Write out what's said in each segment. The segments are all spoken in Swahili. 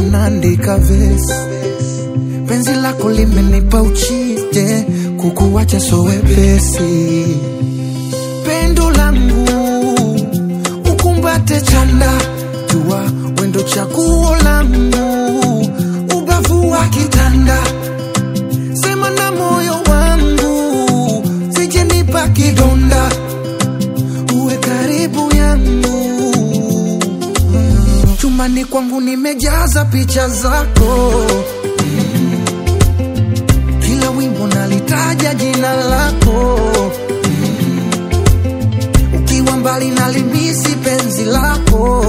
naandika vesi penzi lako limenipa uchije kukuwacha so wepesi pendo langu ukumbate chanda jua wendo chaguo langu ubavu wa kitanda sema na moyo wangu sijenipa kidonda uwe karibu yangu chumbani kwangu nimejaza picha zako kila wimbo nalitaja jina lako ukiwa mbali nalimisi penzi lako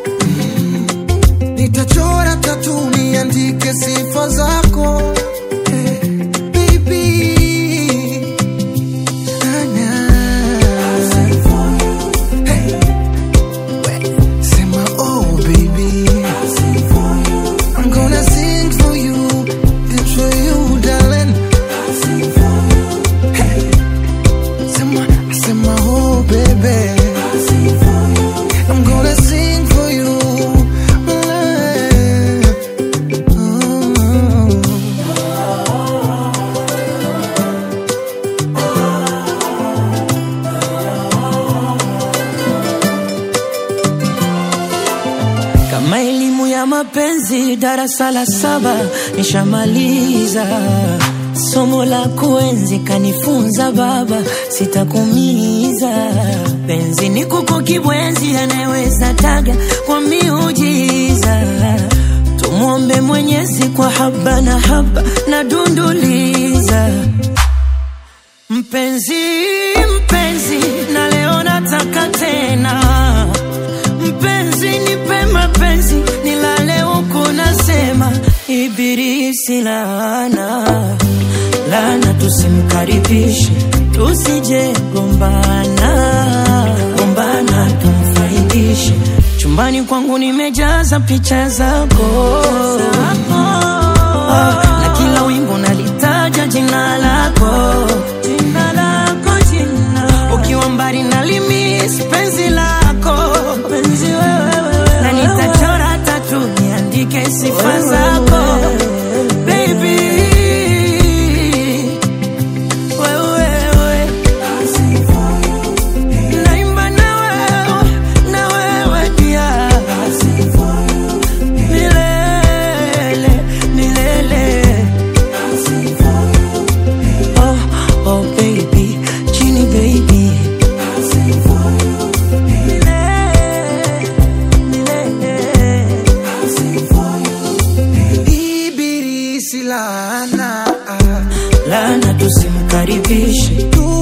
nitachora tatu niandike sifa zako Eh, baby. Anya. Hey. We, sema oh baby I'm gonna sing for you dance for you darling Hey. Sema, sema oh baby I'm gonna sing for you Oh. Kama elimu ya mapenzi darasa la saba nishamaliza, somo la kuenzi kanifunza baba, sitakumiza. Penzi ni kuku kibwenzi, anayeweza taga kwa miujiza. Tumwombe Mwenyezi kwa haba na haba na dunduliza Mpenzi, mpenzi, na leo nataka tena mpenzi, nipe mapenzi, nilale huku nasema ibilisi laana, laana, tusimkaribishe, tusije gombana, gombana, tumfaidishe. Chumbani kwangu nimejaza picha zako Ah, na kila wimbo nalitaja jina lako jina lako jina ukiwa mbali nalimis penzi lako penzi wewe na nitachora tatu niandike sifa zako baby wewe naimba na wewe na wewe pia milele milele Oh, oh baby, Genie baby. Ibilisi laana Lana tusimkaribishe, tu